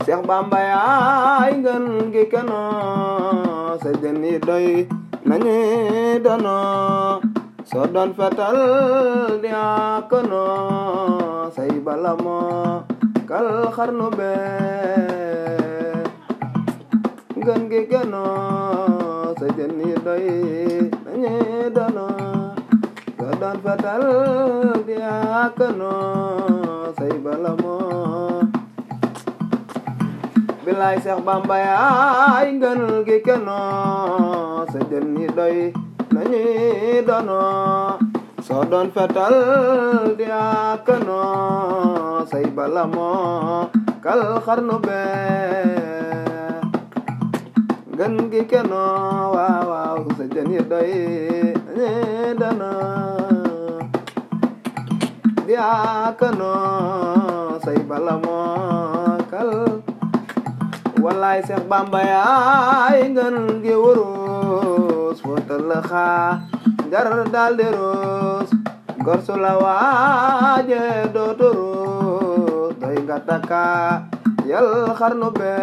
Seex Bamba yaay ngën gi keno sa jën yi doy nañu dono soo doon fetal di akono say balamo kal xarnu be ngën gi keno sa jën yi doy nañu dono soo doon fetal di akono say balamo bilaay Seex Bamba yaay ngën gi keno sa jën yi doy nañu dono soo doon fetal di akano say balamo kal xarnu be ngën gi keno waaw waaw sa jën yi doy nañu dono di akano say balamo kal wallaay Seex Bamba yaay ngën gi wurus footal la xaa jar daal di ruus gor su la waaje dootu ruus doy nga takka yal xarnu be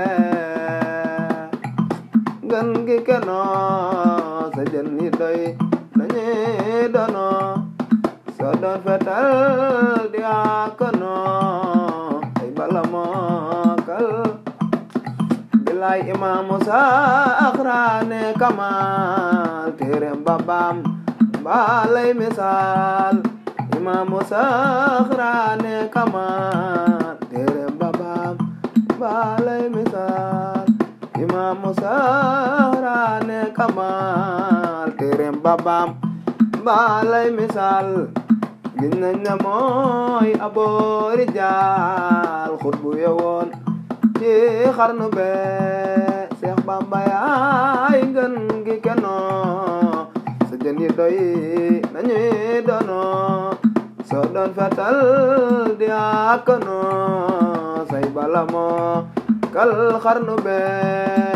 ngën gi keno sa jën yi doy nañu dono soo doon fetal di akono ay balamo kal bilaay imaamu saxraane kamal téerem babam balay misaal imaamu saxraane kamal téerem babam balay misaal imaamu saxraane kamal téerem babam balay misaal gis nañ ne mooy aboori jaal xutbu yewoon ci xarnu be Seex Bamba yaay ngën gi keno sa jën yi doy nañu dono soo doon fetal di akono say balamo kal xarnu be